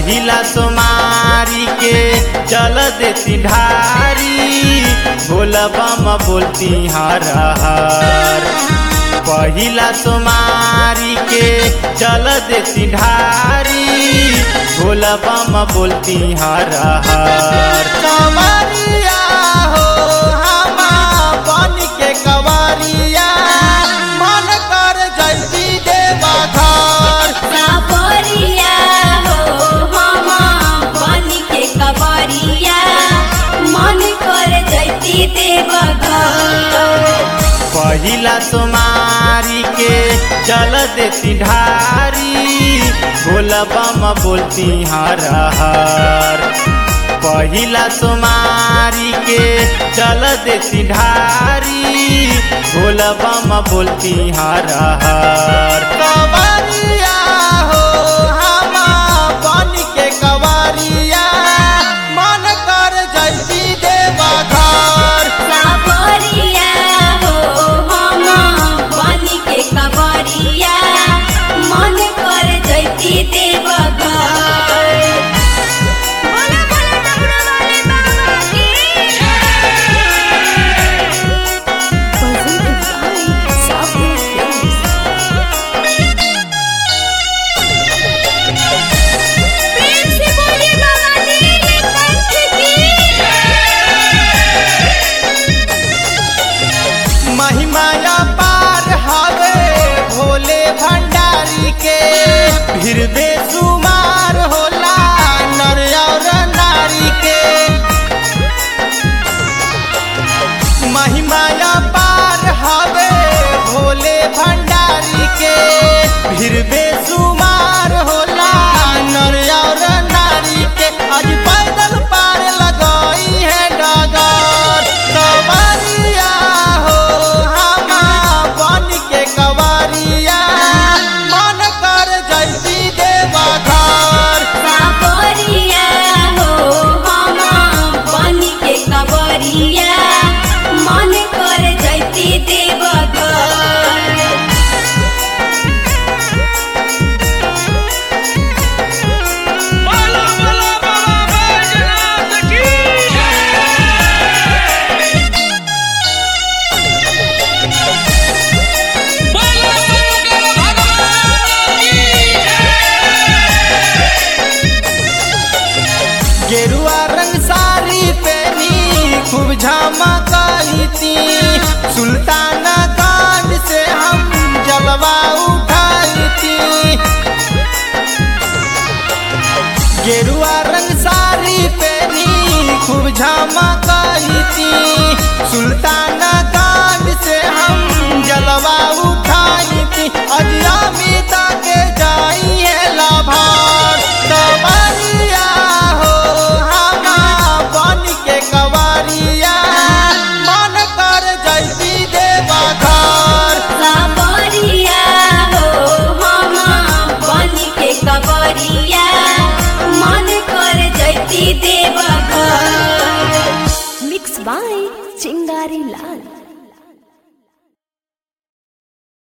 पहिला सोमारी के चल देती ढारी भोला बम बोलती हर हर पहिला सोमारी के चल देती ढारी भोला बम बोलती हर हर कवरिया हो हमा बन के कवरिया मन कर जैती देवा घर सावरिया हो हम बन के कवरिया मन कर जैती देवघर पहिला सोमारी के चल देती ढारी भोला बम बोलती हर हर पहिला सोमारी के चल देती ढारी भोला बम बोलती हर हर कवरिया हो हमा बन के कवरिया मन कर जैती देवा घर सावरिया हो हम बन के कवरिया मन कर जैती देवघर बोला बोला डमरू वाले बाबा की प्रेम से बोलिए बाबा नीलकंठ की महिमाया पार हवे भोले भंडारी के फिर बेसुमार होला नर और नारी के महिमाया पार हवे भोले भंडारी के फिर बेसुमार होला नर और नारी के आज पैदल पार लगाई है डगर कवरिया हो हमा बन के कवरिया मन कर जैती देवा घर सावरिया हो हम बन के कवरिया मन कर जैती देवघर बोला बोला बाबा बैजनाथ की बोला शंकर भगवान की गेरुआ रंग साड़ी पहनी खूब झमकती सुल्ताना कांड से हम जलवा उठाती गेरुआ रंग साड़ी पहनी खूब झमकती सुल्ताना कांड से हम जलवा उठाती अजमिता के जाई है लाभार कवरिया हो हमा बन के कवरिया मन कर जैती देवा घर सावरिया हो हम बन के कवरिया मन कर जैती देवघर मिक्स बाय चिंगारी लाल